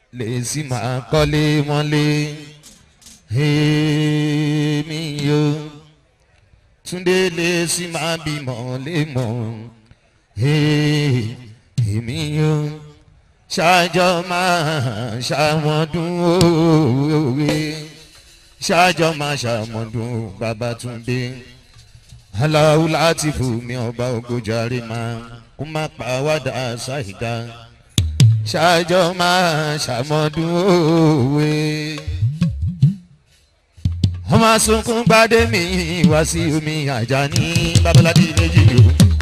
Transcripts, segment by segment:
lè sì máa kọ́lé mọ́lé èmi yo túndé lè sì máa bímọ lé mọ́ èmi yo ṣáájọ́ máa ṣàmọ́dún òwe ṣáájọ́ máa ṣàmọ́dún babatunde aláwo láti fún mi ọba ògójàre máa kó má pa wádà ṣáìdá ṣáájọ́ máa ṣàmọ́dún òwe ọmọ sunkún gbadé mi wá sí omi àjà ní babaládé méjì o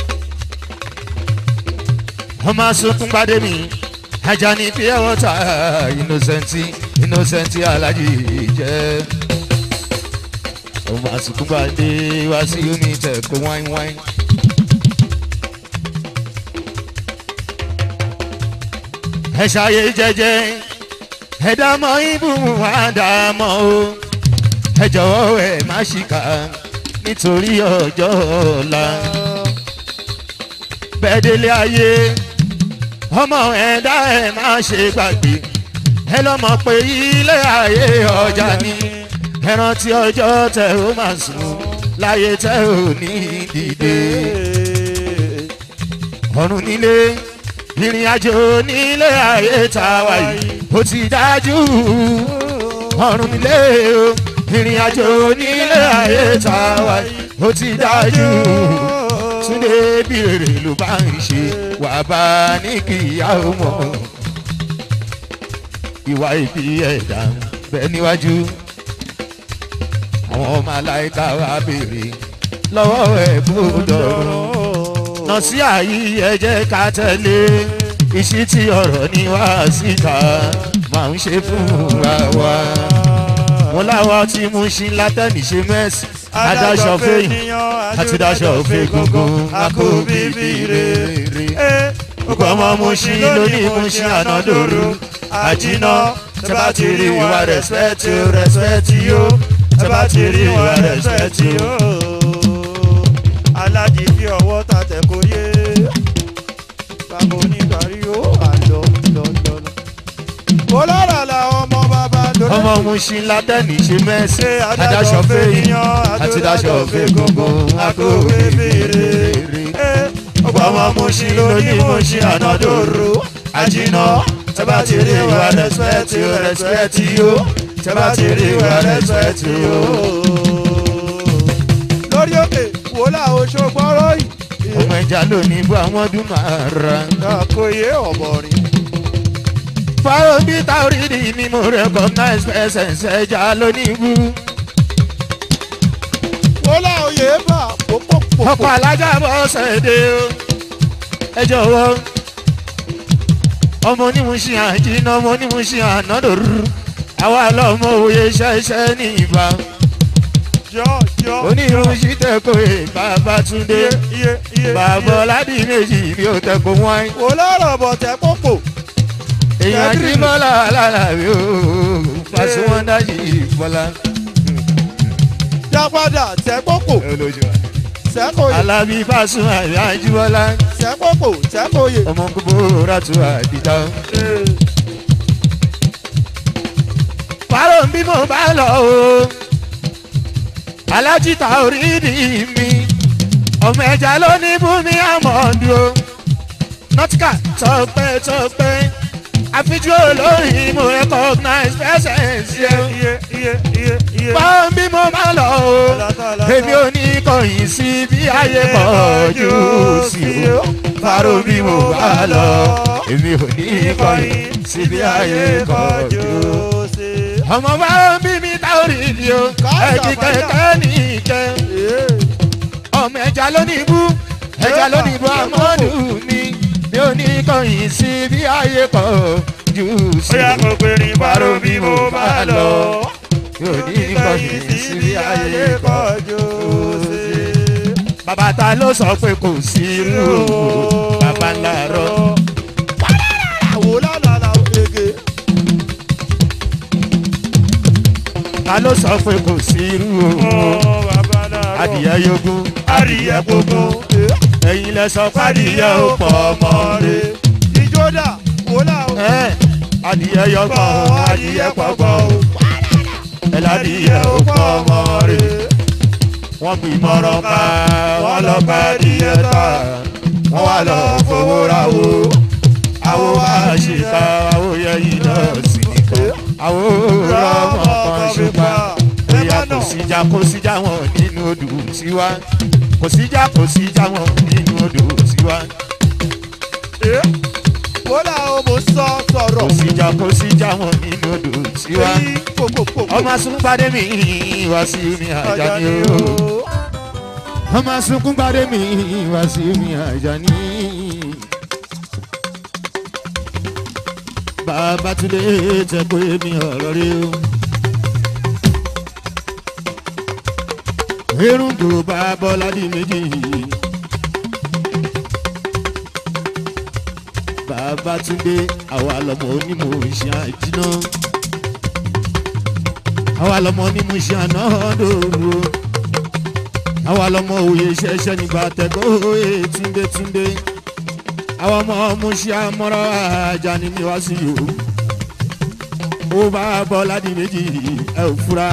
ọmọ sunkún gbadé mi ajá ní pure water innocenti innocenti alájí jẹ ọmọ sunkún gbadé wá sí omi tẹkọ wáin wáin. ẹ ṣàyè jẹjẹ ẹ dámọ ibùmù àdàmọ o ẹ jọ̀wọ́ ẹ má ṣìkà nítorí ọjọ́ ọ̀la bẹ́ẹ̀ délé ayé ọmọ ẹ̀dá ẹ̀ má ṣe gbàgbé ẹ lọ́mọ pé ilé ayé ọjà ni ẹ rántí ọjọ́ tẹ ó máa sùn láyé tẹ ò ní dìde ọ̀run nílé ìrìn àjò nílé ayé tá a wà yìí ó ti dájú ọ̀run nílé o ìrìn àjò nílé ayé tá a wà yìí ó ti dájú túndé bí rèrè ló bá ń ṣe wà bá ní kíyà ó mọ̀ ìwà ìbí ẹ̀dá bẹ́ẹ̀ níwájú àwọn ọmọ aláìka wa béèrè lọ́wọ́ ẹ̀ gbọ́dọ̀ nà sí àyí ẹ jẹ́ ká tẹ̀lé ìṣítí ọ̀rọ̀ ni wá síta máa ń ṣe fúnra wa wọn láwa tí mú ṣí látẹ̀mí ṣe mẹ́sì adáṣọ fẹ́yìn àti dáṣọ fẹ́ gungun akó bíbí rere. gbogbo ọmọ mú ṣí lónìí mú ṣí ànádòrò àjínà tẹ bá ti rí ìwà rẹ̀spẹ̀tì ó rẹ̀spẹ̀tì ó tẹ bá ti rí ìwà rẹ̀spẹ̀tì ó. aládì fi ọwọ́ ta tẹ̀ kó yé bàbá oníbàárí ó àlọ́ lọ́lọ́lọ́. olórí la ọmọ bàbá lórí. ọmọ mú ṣí látẹ̀mí ṣe mẹ́sì adáṣọ fẹ́yìn àti dáṣọ fẹ́ gungun akó bíbí rere. gbogbo ọmọ mú ṣí lónìí mú ṣí ànádòrò àjínà tẹ bá ti rí ìwà rẹ̀spẹ̀tì ó rẹ̀spẹ̀tì ó tẹ bá ti rí ìwà rẹ̀spẹ̀tì ó. lórí òkè wòlá oṣù gbọ́rọ̀ yìí. ọmọ ẹja lónìí bó àwọn ọdún máa ra. àkóyè ọ̀bọ̀rin. fáwọn bí táwọrìdì ni mo recognize presence ẹja lónìí bú. wòlá oyè bà pòpòpò. ọkọ̀ alájà bọ́ sẹ́dẹ̀ o. ẹ jọ̀wọ́ ọmọ onímùsí àjínà ọmọ onímùsí ànádòrú àwa lọ́mọ òye ṣẹ́ṣẹ́ ní ìbá jọ jọ. onírúurú tẹ̀kọ̀ ẹ̀ bàbá túndé iye iye iye. bàbá ọ̀làdì méjì ni ó tẹ̀kọ̀ wọ́n. wòlá rọ̀bọ̀ tẹ̀ pòpò. èèyàn tí bọ́lá alálàbí o pàṣẹ wọn dájú ìbọ́lá. já padà tẹ̀ pòpò. sẹ́kọ̀yè alábí pàṣẹ àyà àjíbọ́lá sẹ́kọ̀pò sẹ́kọ̀yè. ọmọ gbogbo ràtú àdìdá. fáró ń bí mo bá lọ o alájìta orídìí mi ọmọ ẹja ló ní bùnmi àmọ́dù o nọtíkà tọpẹ tọpẹ àfijú olórin mo recognize presence yẹn iye iye iye iye. fáró ń bí mo bá lọ o èmi ò ní kọ̀yìn sí bí ayé kọjú sí o fáró bí mo bá lọ èmi ò ní kọ̀yìn sí bí ayé kọjú sí. ọmọ bá ń bí mi táorí ni o ẹ̀jì kẹ̀kẹ́ ní ìjẹ ọmọ ẹja lónìí bú ẹja lónìí bú amọ́dù mi mi ò ní kọ̀yìn sí bí ayé kọjú sí bóyá kò pè ní fáró bárò bí mo bá lọ. mi ò ní kọ̀yìn sí bí ayé kọjú sí. bàbá ta ló sọ pé kò sí irú òwò bàbá ńlá rọ. àwò lálàlà ògègè. ta ló sọ pé kò sí irú òwò bàbá náà. adìyẹ yogún adìyẹ gbogbo. ẹ̀yin lẹ sọ pé adìyẹ ò pọ̀ ọmọ rẹ̀. ìjọdá wòlá o. ẹ adìyẹ yọkọ̀ adìyẹ pọ̀gbọ̀ ẹ̀ládìyẹ òkú ọmọ rẹ̀ wọ́n bí mọ́rán ká wọ́n lọ bá adìyẹ ta wọ́n wá lọ fowó ra wo àwo wá ṣe ká àwo yẹ yìí náà sí nìkan àwo rọmọ kan ṣùgbọ́n bóyá kò síjà kò síjà wọn nínú odò tiwa kò síjà kò síjà wọn nínú odò tiwa kódà o mo sọ sọ̀rọ̀. kò síjà kò síjà wọn nínú odò tiwa èyí kòkòkò. ọmọ sunkúnpadé mi wá sí mi àjàní o ọmọ sunkúnpadé mi wá sí mi àjàní. bàbá túndé tẹ pé mi ọ̀rọ̀ rí o. erundu bá bọ́lá di méjì. bàbá túndé àwa lọmọ onímọ̀ ìṣe àjínà. àwa lọmọ onímọ̀ ìṣe àná dòru. àwa lọmọ òye ṣẹṣẹ nígbà tẹ̀gbọ́ òye túndé túndé. àwa ọmọ muṣẹ́ amọ́ra ajá ni mi wá sí o. ó bá bọ́lá di méjì ẹ ò fura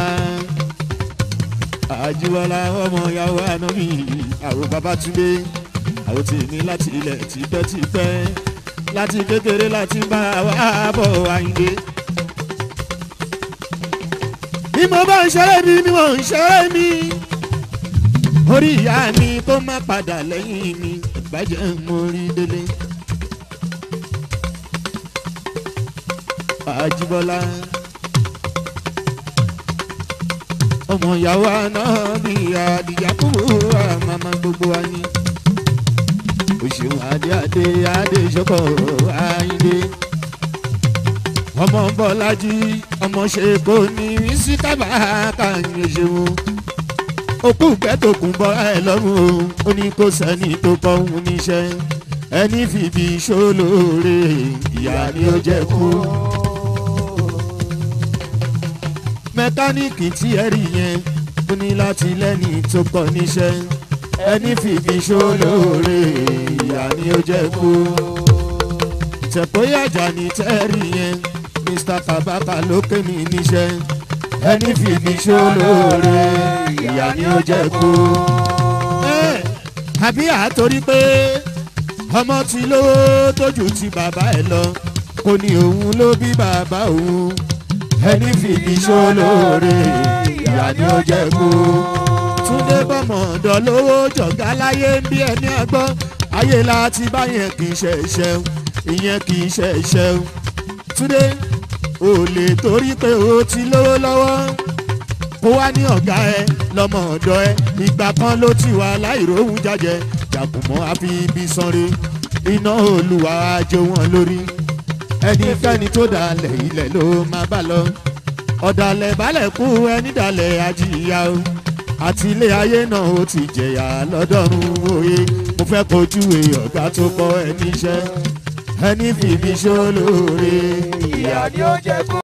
àjùwọ̀lá ọmọ ìyàwó ànábì àwọn babatunde àwọn tèmi láti ilẹ̀ tipẹ́tipẹ́ láti kékeré láti bá wa bọ̀ àyìnlé. bí mo bá ń ṣeré mi bí mo ń ṣeré mi orí ìyá mi kó má padà lẹ́yìn mi bàjẹ́ mo rí délé. àjùbọ̀lá ọmọ ìyàwó àná bí àdìyà kúrò àmàmà gbogbo wa ni. òṣèlú adé adé adé ìṣọkọ àyíndé. ọmọ bọ́lájí ọmọ ṣe kò ní sí kábà káyọ̀ ṣeun. òkú gbẹ́tòkùn bọ́ ẹ lọ́rùn o ó ní kó sẹ́ni tó kọ́ òun níṣẹ́. ẹni fìbí ṣólóore ìyá ni ó jẹ́ kú mẹkáníìkì tí ẹ rí yẹn ó ní láti lẹ́ni tó kọ́ níṣẹ́ ẹni fìbí ṣólóore ìyá ni ó jẹ́ kú. ìtẹ̀póyàjà ní tẹ́rì yẹn mr kabaka ló ké mi níṣẹ́ ẹni fìbí ṣólóore ìyá ni ó jẹ́ kú. àbí àtorí pé ọmọ tí lówó tójú ti bàbá ẹ lọ kò ní òun ló bí bàbá òun ẹni fìdí ṣólóore ìyá ni ó jẹ kú. túndé bọ́mọ̀ ọ̀dọ́ lówó jọ̀gá láyé ń bí ẹni ọgbọ́n ayé láti báyẹn kì í ṣe iṣẹ́ ìyẹn kì í ṣe iṣẹ́ túndé ò lè torí pé o ti lówó lọ́wọ́ kó wá ní ọ̀gá ẹ lọ́mọ ọ̀dọ́ ẹ ìgbà kan ló ti wà láìróhùn jájẹ jàkùmọ́ àfi ibi sanre iná olùwà àjò wọn lórí ẹnikẹ́ni tó dalẹ̀ ilẹ̀ ló máa bá lọ ọ̀dàlẹ̀ balẹ̀ kú ẹni dalẹ̀ ajíyá o àti ilé ayé náà ó ti jẹ̀yà lọ́dọ̀run òye mo fẹ́ kojú ọ̀gá tó kọ́ ẹni iṣẹ́ ẹni fìbí ṣó lóore ìyá ni ó jẹ́ kú.